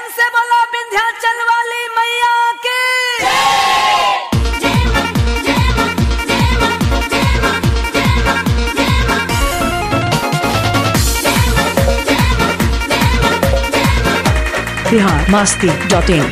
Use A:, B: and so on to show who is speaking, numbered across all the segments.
A: प्रेम से बोलो विंध्याचल वाली मैया की
B: बिहार मास्ती डॉट इन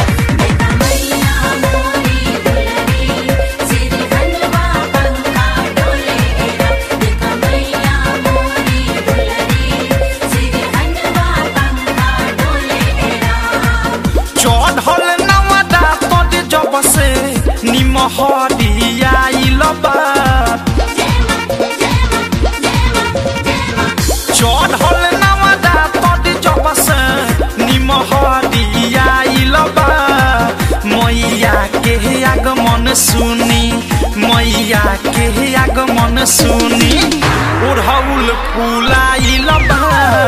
C: चढ़ल नवदा तोर जब से निमहरिया इलबा चढ़ल नवदा तोर जब से निमहरिया इलबा मैया के आगमन सुनी मैया के आगमन सुनी ओढ़ौल फूलाइलबा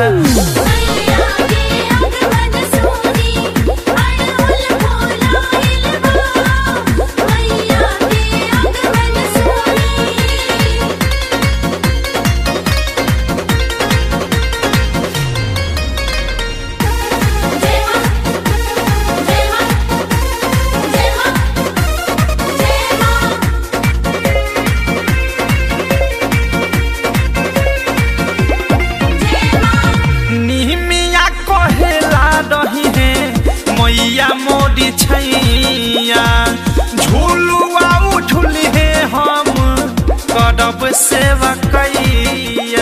C: निहमिया कहेला रही है मैया मोरी छैया झूलुआ उठुली है हम करब सेवा कैया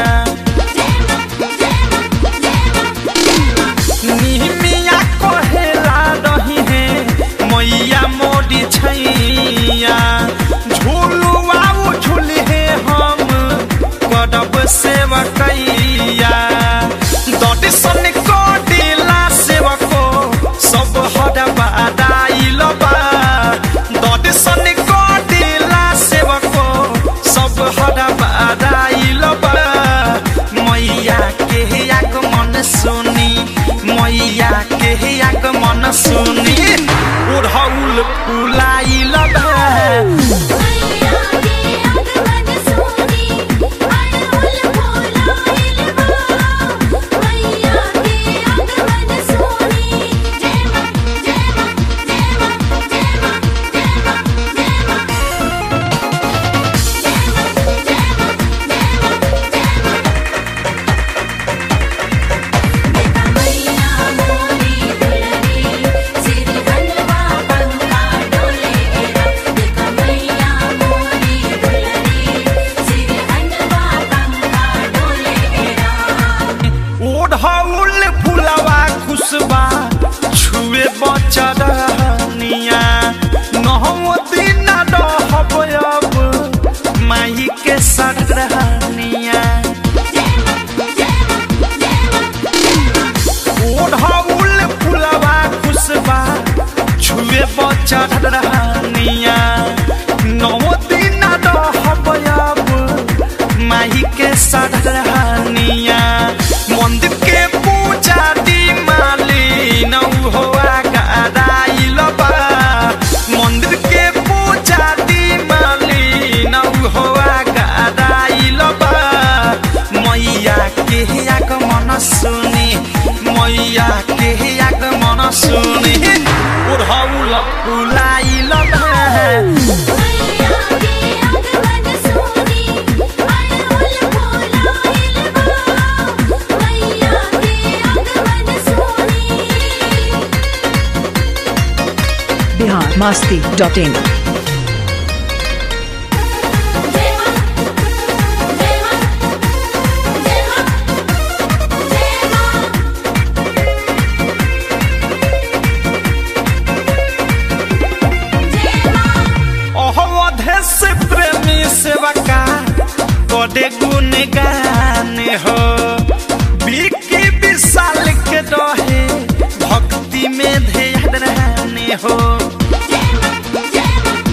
C: निहमिया कहेला रही है मैया मोरी छैया झूलुआ उठुली है हम करब सेवा कैया दर्शन करेला सेवको सब हरबा दाइलबा दर्शन करेला सेवको सब हरबा दाइलबा मैया के आगमन सुनी मैया के आगमन सुनी ओढ़ौल फुलाइलबा ओढ़ौल फुलवा खुशबा छुए बचरनिया नहम दिन रहब अब माही के सरहनिया ओढ़ौल फुलवा खुशबा छुए बचरनिया नौ दिन रहब अब माही के सरहनिया मंदिर के पूजा दी माली नौ होआ गदाइलबा मंदिर के पूजा दी माली नौ होआ गदाइलबा मैया के आगमन सुनी मैया के आगमन सुनी ओढ़ौल फुलाइलबा
B: बिहार मास्ती डॉट इन
C: अवधे से प्रेमी सेवका कदे गुण गाने हो बिकी विशाल के रहे भक्ति में ध्यान रहने हो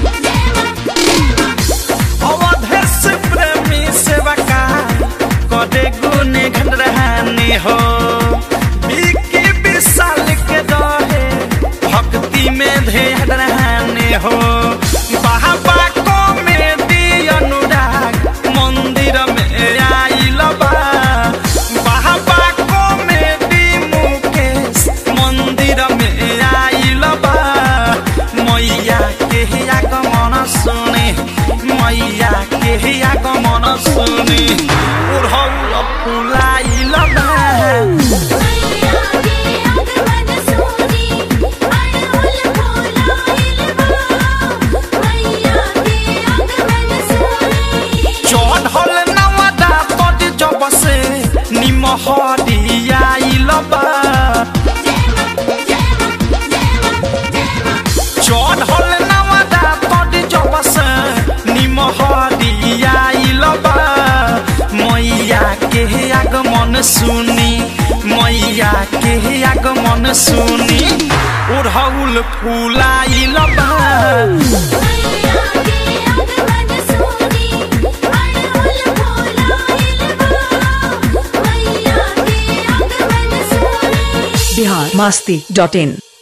C: आगमन सुनी उड़हुल फूलाइल बा
D: मैया के आगमन सुनी अड़हुल फूलाइल बा मैया के आगमन सुनी
B: बिहार मस्ती डॉट इन